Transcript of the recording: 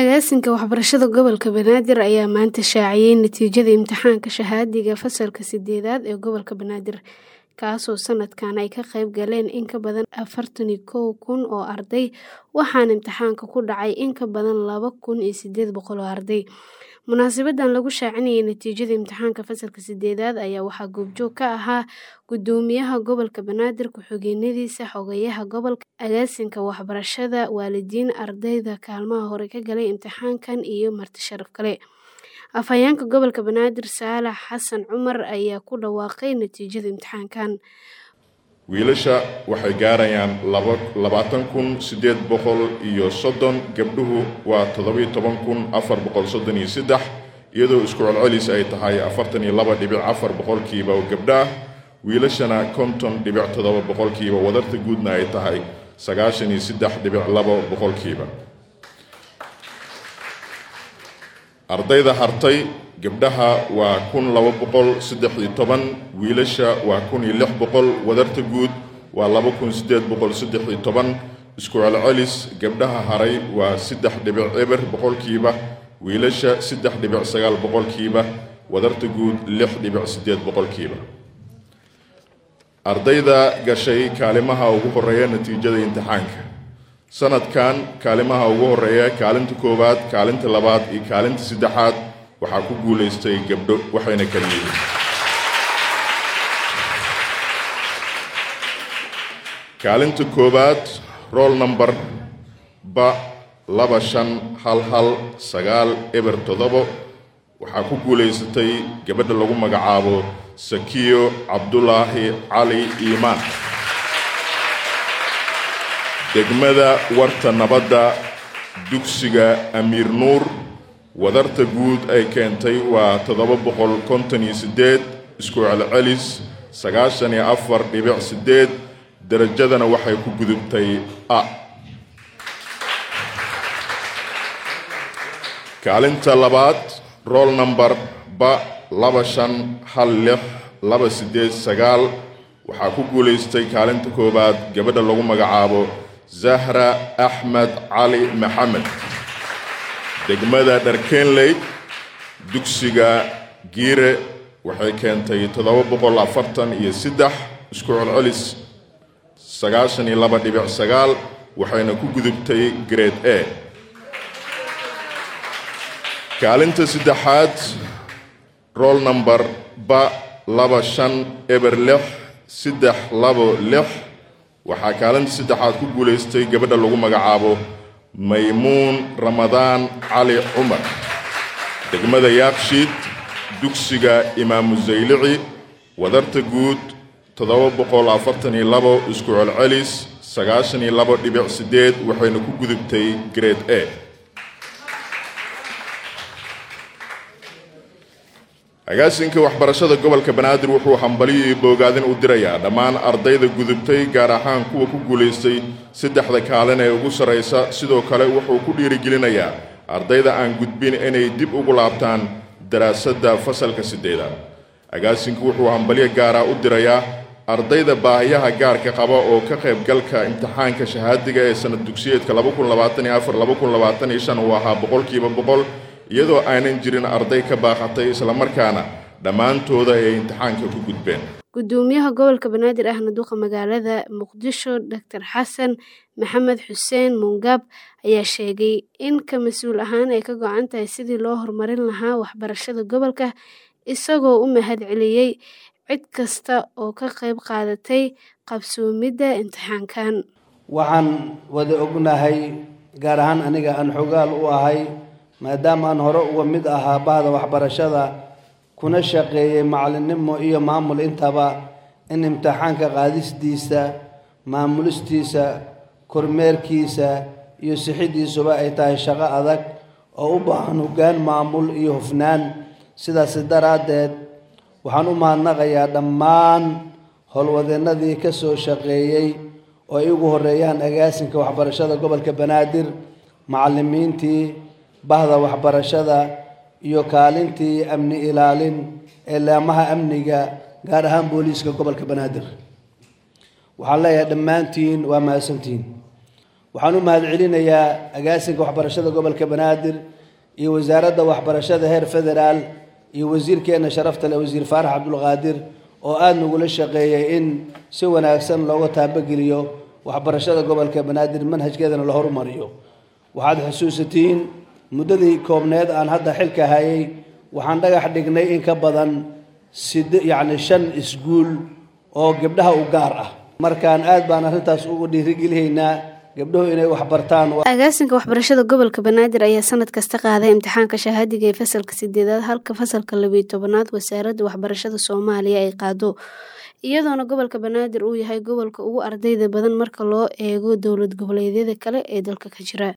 Agaasinka Waxbarashada Gobolka Banaadir ayaa maanta shaaciyay natiijada imtixaanka shahaadiga fasalka sideedaad ee gobolka Banaadir, kaasoo sanadkan ay ka qayb galeen in ka badan afartan iyo kow kun oo arday, waxaana imtixaanka ku dhacay in ka badan laba kun iyo sideed boqol oo arday. Munaasabaddan lagu shaacinayay natiijada imtixaanka fasalka sideedaad ayaa waxaa goobjoog ka ahaa Guddoomiyaha Gobolka Banaadir, ku-xigeenadiisa, Xogayaha Gobolka, Agaasinka Waxbarashada, waalidiin, ardayda kaalmaha hore ka galay imtixaankan iyo marti sharaf kale. Afhayeenka Gobolka Banaadir Saalax Xasan Cumar ayaa ku dhawaaqay natiijada imtixaankan. wiilasha waxay gaarayaan labaatan kun sideed boqol iyo soddon gabdhuhu waa toddobiyo toban kun afar boqol soddon iyo saddex iyadoo isku celcelis ay tahay afartan iyo laba dhibic afar boqolkiiba oo gabdho ah wiilashana konton dhibic toddoba boqolkiiba wadarta guudna ay tahay sagaashan iyo saddex dhibic labo boqolkiiba ardayda hartay gabdhaha waa kun laba boqol saddex iyo toban wiilasha waa kun iyo lix boqol wadarta guud waa laba kun siddeed boqol saddex iyo toban isku celcelis gabdhaha haray waa saddex dhibic eber boqolkiiba wiilasha saddex dhibic sagaal boqolkiiba wadarta guud lix dhibic siddeed boqolkiiba ardayda gashay kaalimaha ugu horeeya natiijada imtixaanka sanadkan kaalimaha ugu horeeya kaalinta koowaad kaalinta labaad iyo kaalinta saddexaad waxaa ku guulaystay gabdho waxayna kala yihiin kaalinta koowaad roll number ba laba shan hal hal sagaal eber toddobo waxaa ku guulaysatay gabadha lagu magacaabo sakiyo cabdulaahi cali iimaan degmada warta nabadda dugsiga amiir nuur wadarta guud ay keentay waa toddoba boqol konton iyo siddeed isku celcelis sagaashan iyo afar dhibic siddeed derajadana waxay ku gudubtay a kaalinta labaad roll number ba laba shan hal lix laba siddeed sagaal waxaa ku guulaystay kaalinta koowaad gabadha lagu magacaabo zahra axmed cali maxamed degmada dharkenley dugsiga giire waxay keentay toddoba boqol afartan iyo saddex isku celcelis sagaashan iyo laba dhibic sagaal waxayna ku gudubtay grade a kaalinta saddexaad roll number ba laba shan eber lix saddex labo lix waxaa kaalinta saddexaad ku guulaystay gabadha lagu magacaabo maymuun ramadaan cali cumar degmada yaaqshiid dugsiga imaamu zaylici wadarta guud toddoba boqol afartan iyo labo isku celcelis sagaashan iyo labo dhibic siddeed waxayna ku gudubtay grade a agaasinka waxbarashada gobolka banaadir wuxuu hambaliyo iyo boogaadin u dirayaa dhammaan ardayda gudubtay gaar ahaan kuwa ku guulaystay saddexda kaalin ee ugu sarraysa sidoo kale wuxuu ku dhiirigelinayaa ardayda aan gudbin inay dib ugu laabtaan daraasadda fasalka siddeedaad agaasinku wuxuu hambalyo gaara u dirayaa ardayda baahiyaha gaarka qaba oo ka qaybgalka imtixaanka shahaadiga ee sanad dugsiyeedka uu ahaa boqolkiiba boqol iyadoo aanan jirin arday ka baaqatay islamarkaana dhammaantooda ay imtixaanka ku gudbeen Guddoomiyaha Gobolka Banaadir ahna duqa magaalada Muqdisho Dr. Xasan Maxamed Xuseen Mungab ayaa sheegay in ka mas'uul ahaan ay ka go'an tahay sidii loo horumarin lahaa waxbarashada gobolka isagoo u mahadceliyey cid kasta oo ka qayb qaadatay qabsoomidda imtixaankan. waxaan wada ognahay gaar ahaan aniga aan xogaal u ahay maadaama aan hore uga mid ahaa bahda waxbarashada kuna shaqeeyey macallinnimo iyo maamul intaba in imtixaanka qaadistiisa maamulistiisa kormeerkiisa iyo sixidiisuba ay tahay shaqo adag oo u baahan hoggaan maamul iyo hufnaan sidaasi daraaddeed waxaan u mahadnaqayaa dhammaan howlwadeennadii ka soo shaqeeyey oo ay ugu horreeyaan agaasinka waxbarashada gobolka banaadir macallimiintii bahda waxbarashada iyo kaalintii amni ilaalin ee laamaha amniga gaar ahaan booliiska gobolka banaadir waxaan leeyahay dhammaantiin waa mahadsantihiin waxaan u mahadcelinayaa agaasinka waxbarashada gobolka banaadir iyo wasaaradda waxbarashada heer federaal iyo wasiirkeenna sharafta leh wasiir faarax cabdulqaadir oo aada nagula shaqeeyay in si wanaagsan looga taabageliyo waxbarashada gobolka banaadir manhajkeedana la horumariyo waxaad xusuusatiin muddadii koobneed aan hadda xilka hayay waxaan dhagax dhignay in ka badan sid yacni shan iskuul oo gabdhaha u gaar ah markaan aad baan arrintaas ugu dhiirigelihaynaa gabdhuhu inay waxbartaan agaasinka waxbarashada gobolka banaadir ayaa sanad kasta qaaday imtixaanka shahaadiga ee fasalka sideedaad halka fasalka labiyo tobanaad wasaaradda waxbarashada soomaaliya ay qaado iyadoona gobolka banaadir uu yahay gobolka ugu ardayda badan marka loo eego dowlad goboleedyada kale ee dalka ka jira